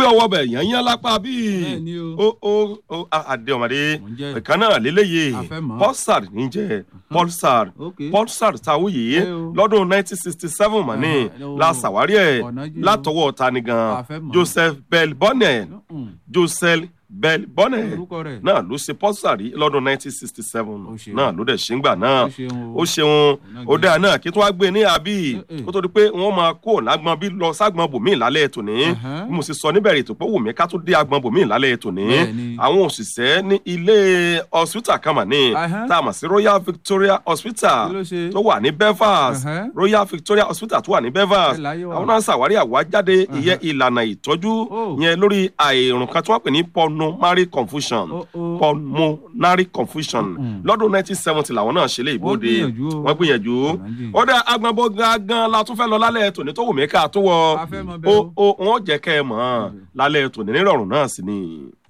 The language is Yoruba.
ọwọ́ bẹ̀ yẹn yẹn lápá bíi bẹ́ẹ̀ ni o ó ó ó àdé ọmọdé mò ń jẹ́ ìkan náà lélẹ́yìí A fẹ́ mọ̀. pulsar níjẹ́ pulsar ok pulsar táwọn yìí Ẹ o. lọ́dún 1967 mà ní Aha, o. la ṣàwárí ẹ̀ ọ̀nà jìn o. látọwọ́ tani gan A fẹ́ mọ̀. Joseph Bell Bonnet Mm, Joseph Bell Bonnet orúkọ rẹ̀ náà ló ṣe pulsar yìí lọ́dún 1967 Ó ṣeun. náà ló dẹ̀ ṣe ń gbà náà ó ṣeun ó ṣeun náà ó gbé. dáa náà kí tó wá gbé ní àbí Eh, eh. kó tó di pé wọ́n máa kó lágbọn bí lọ ságbọn bòmíì lálẹ́ tòní Ẹ̀hẹ́n. bí mo sì sọ níbẹ̀rẹ̀ ètò pé wùmí ká tó dé agbọn bòmíì lálẹ́ tòní Bẹ́ẹ̀ni. àwọn òṣìṣẹ́ ní ilé hospital kan mà ní Ẹ̀hẹ́n. tá a mọ̀ sí Royal Victoria Hospital Kí ló ṣe? tó wà ní Belfast Ẹ̀hẹ́n. Royal Victoria Hospital tó wà ní Belfast Ẹ láyé wa. àwọn náà ṣàwárí àwájáde ìyẹn ìlànà ìtọ́jú Oh. yẹn lórí àìrùn kan tí wọ́n pè ní pulmonary confusion Oh, oh. pulmonary confusion Mm-mm. lọ́dún 1970 làwọn náà ṣe lé ìbòde gbìyànjú o. wọ́n gbìyànjú Ọ̀nà jìn. ó dá agbọ̀nbọ̀ gangan la tún fẹ́ lọ lálẹ́ tòní tó wù mí ká tó wọ A fẹ́ mọ̀ ó bẹ́ẹ̀ o. ó wọ́n jẹ́ kẹ́ ẹ mọ̀ ọ́n lálẹ́ tòní nírọ̀rùn náà sì ni.